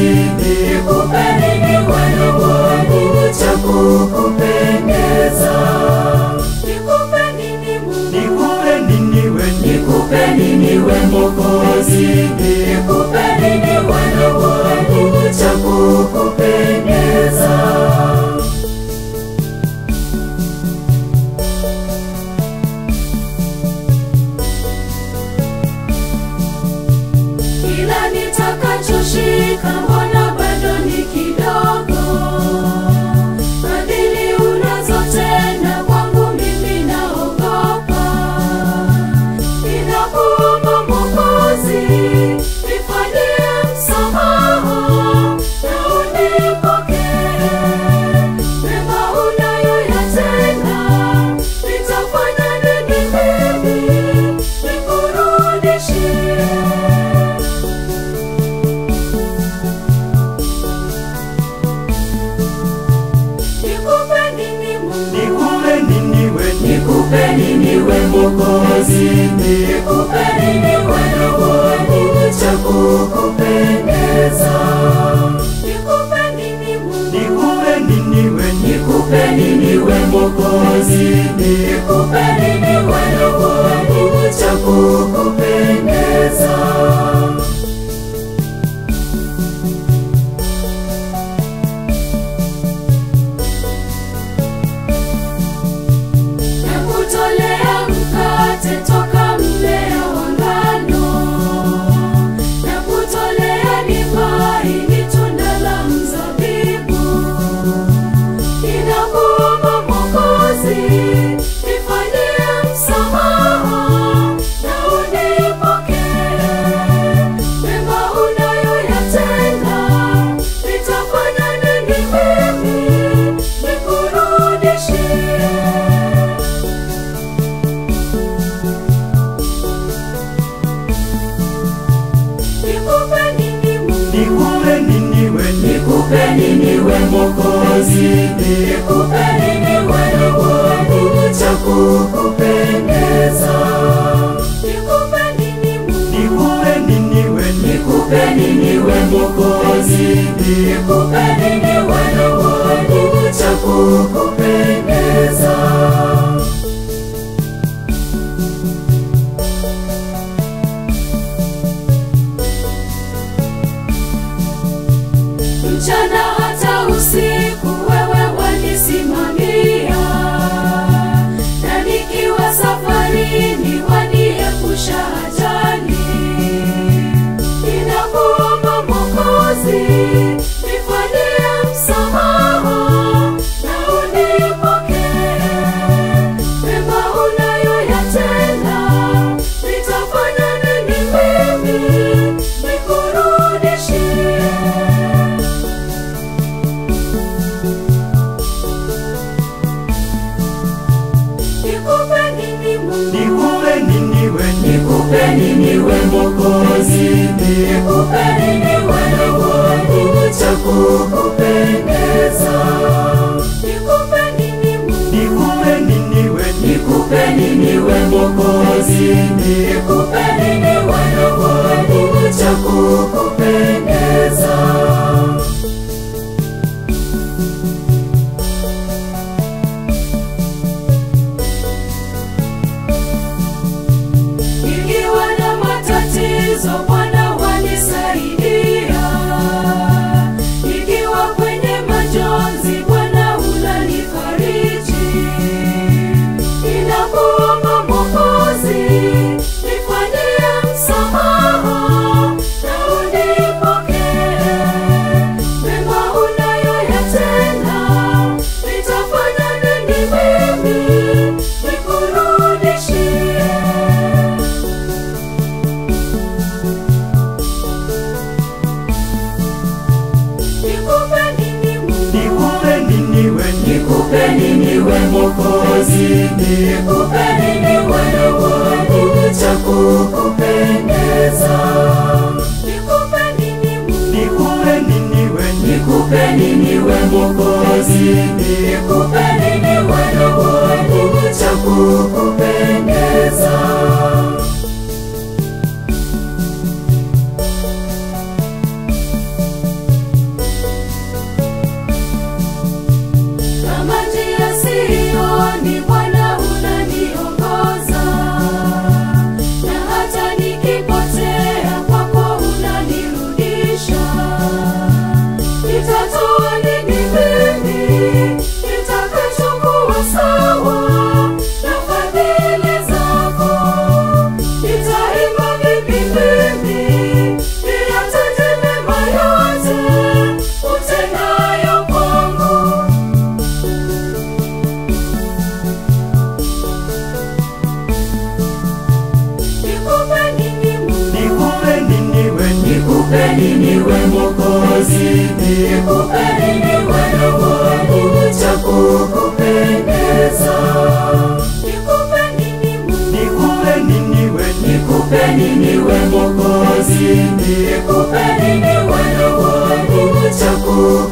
nikupe nini Bwana wangu cha kukupendeza? Nikupe nini Mungu? Nikupe nini we Nikupe nini we Mwokozi? Nikupe nini Bwana wangu cha kukupendeza? Kila nitakachoshika mbona bado ni kidogo? Fadhili unazotenda kwangu mimi naogopa. Ninakuomba Mwokozi, nifanyie msamaha na unipokee. Mema unayoyatenda, nitafanya nini mimi nikurudishie? Nikupe nini Mungu? Nikupe nini we Nikupe nini we Mwokozi? Nikupe nini Bwana wangu cha kukupendeza? Nikupe nini Mungu? Nikupe nini we Nikupe nini we Mwokozi? Nikupe nini Bwana wangu cha kukupendeza? Nakutolea mkate toka mmea wa ngano, nakutolea divai ni tunda la mzabibu. Ninakuomba Mwokozi, nifanyie msamaha na unipokee. Mema unayoyatenda, nitafanya nini mimi nikurudishie? Nikupe nini Mungu? Nikupe nini we Nikupe nini we Mwokozi? Nikupe nini Bwana wangu cha kukupendeza? Nikupe nini Mungu? Nikupe nini we Nikupe nini we Mwokozi? Nikupe nini Bwana wangu cha kukupendeza? mchana hata usiku wewe wanisimamia, na nikiwa safarini waniepusha ajali. Ninakuomba Mwokozi, nifanyie msamaha na unipokee. Mema unayoyatenda, nitafanya nini mimi nikurudishie? Nikupe nini Mungu? Nikupe nini we Nikupe nini we Mwokozi? Nikupe nini Bwana wangu cha kukupendeza? Nikupe nini Mungu? Nikupe nini we Nikupe nini we Mwokozi? Nikupe nini Bwana wangu cha kukupendeza? Nikiwa na matatizo Bwana wanisaidia, nikiwa kwenye majonzi Bwana unanifariji. Ninakuomba Mwokozi, nifanyie msamaha na unipokee. Mema unayoyatenda, nitafanya nini mimi nikurudishie? Nikupe nini Mungu? Nikupe nini we Nikupe nini we Mwokozi? Nikupe nini Bwana wangu cha kukupendeza? Nikupe nini Mungu? Nikupe nini we Nikupe nini we Mwokozi? Nikupe nini Bwana wangu cha kukupendeza? nini we Mwokozi? Nikupe nini wana wangu cha kukupendeza? Nikupe nini Mungu? Nikupe nini we? Nikupe nini we Mwokozi? Nikupe nini wana wangu cha kukupendeza?